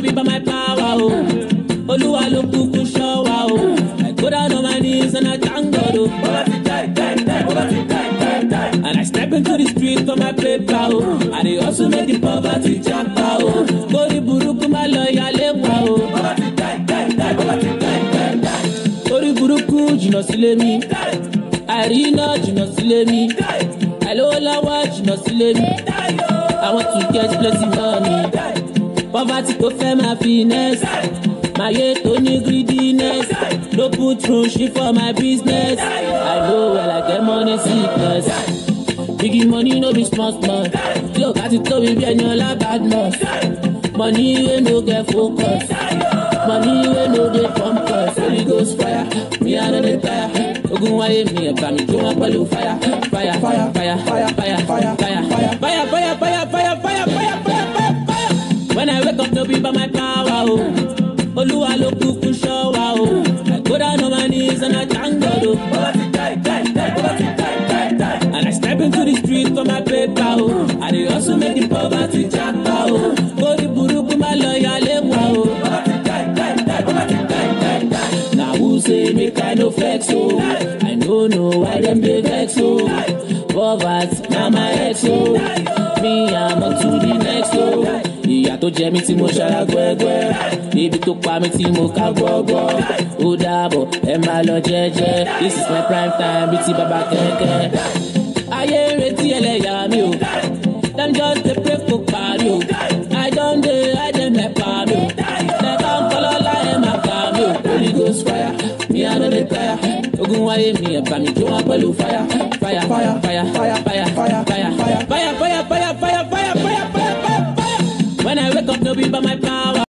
be by my power, oh. Olúwa ló kúkú ṣọ́ wa, oh. I go down on my knees and I thank God, oh. And I step into the street for my paper, oh. And they also make the poverty japa, oh. Kórí burúkú má lọ yálé wa, oh. Kórí burúkú jìnnà sílé mi. Àìríná jìnnà sílé mi. Àìlówó lọ́wọ́ jìnnà sílé mi. I want to get plenty money. Poverty kò fẹ́ máa finesse. Màyé tó ní greediness. No put through shit for my business. I know well I get money sickness. Biggie money no be small small. Tí o bá ti tóbi bí ẹni ọlá bad mouth. Money wey no get focus. Money wey no dey pump us. Holy ghost fire, me I no dey tire. Ogun wáyé mi ẹ̀bà mi jó wọn pẹ̀lú fire. Fire, fire, fire, fire, fire, fire, fire, fire, fire, fire, fire, fire, fire, fire, fire, fire. When I wake up no be by my power o. Olúwa ló kúkú ṣọ́ wa o. I go down on my knees and I thank God o. And I step into the street for my paper o. I dey hustle make the poverty japa o. Kórí burúkú má lọ yálé wa o. Na who say make I no flex o? I no know why dem dey vex o. Poverty na my ex o. Me I'm on to the next o. Ìyà tó jẹ mí tí mo ṣara gbẹ́gbẹ́. Ibi tó pa mí tí mo ká gbọ́gbọ́. Ó dàbọ̀ ẹ máa lọ jẹ́jẹ́. This is my prime time bíi ti bàbá kẹ̀kẹ́. Ayé ń retí ẹlẹ́yà mi o. Dem just dey pray kó parí o. I don dey hide dem nepa mi o. Lẹ́ka ń kọ́ lọ́la ẹ̀ máa kà mí o. Holy ghost fire, mi I no dey tire. Ogun wáyé mi ẹ̀bà mi jó wọn pẹ̀lú fire. Fire, fire, fire, fire, fire, fire, fire, fire, fire, fire, fire, fire, fire, fire, fire, fire, fire. When I wake up, no be by my power.